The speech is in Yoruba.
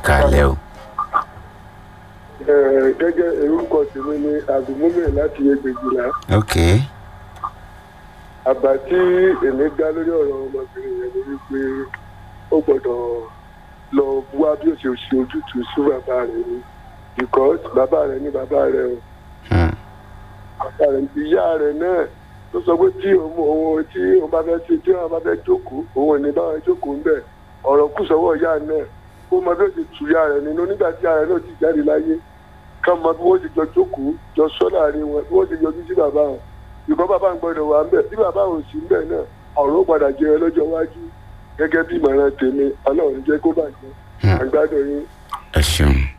kàlẹ́ o. Ẹ, gẹ́gẹ́ orúkọ tèmi ni àgùnmúlẹ̀ láti ẹgbẹ̀jìlá ok àbá tí èmi dá lórí ọ̀rọ̀ ọmọbìnrin yẹn ni wípé ó gbọ́dọ̀ lọ wá bí ó ṣe ṣe ojútùú sí bàbá rẹ̀ ni because bàbá rẹ̀ ní bàbá rẹ̀ o Hmm. bàbá rẹ̀ ìyá rẹ̀ náà tó sọ pé tí òun òun tí òun bá fẹ́ ṣe tí òun bá fẹ́ jókòó òun ò ní bá wọn jókòó ń bẹ̀ ọ̀rọ̀ kù sọ́wọ́ ìyá náà kó mọ bí ó ṣe tù ìyá rẹ̀ nínú nígbà tí ìyá rẹ̀ náà ti jáde láyé ká mọ bí wọ́n ṣe jọ jókòó jọ sọ láàrin wọn bí wọ́n ṣe yọjú sí bàbá wọn ìkọ́ bàbá ń gbọ́dọ̀ wà ń bẹ̀ bí bàbá ò sí ń bẹ̀ náà ọ̀rọ̀ ó padà jẹ́ lọ́jọ́ iwájú gẹ́gẹ́ bí ìmọ̀ràn tèmi ọlọ́run jẹ́ kó bàjẹ́ Hmm. àgbàdo yín ẹ ṣeun.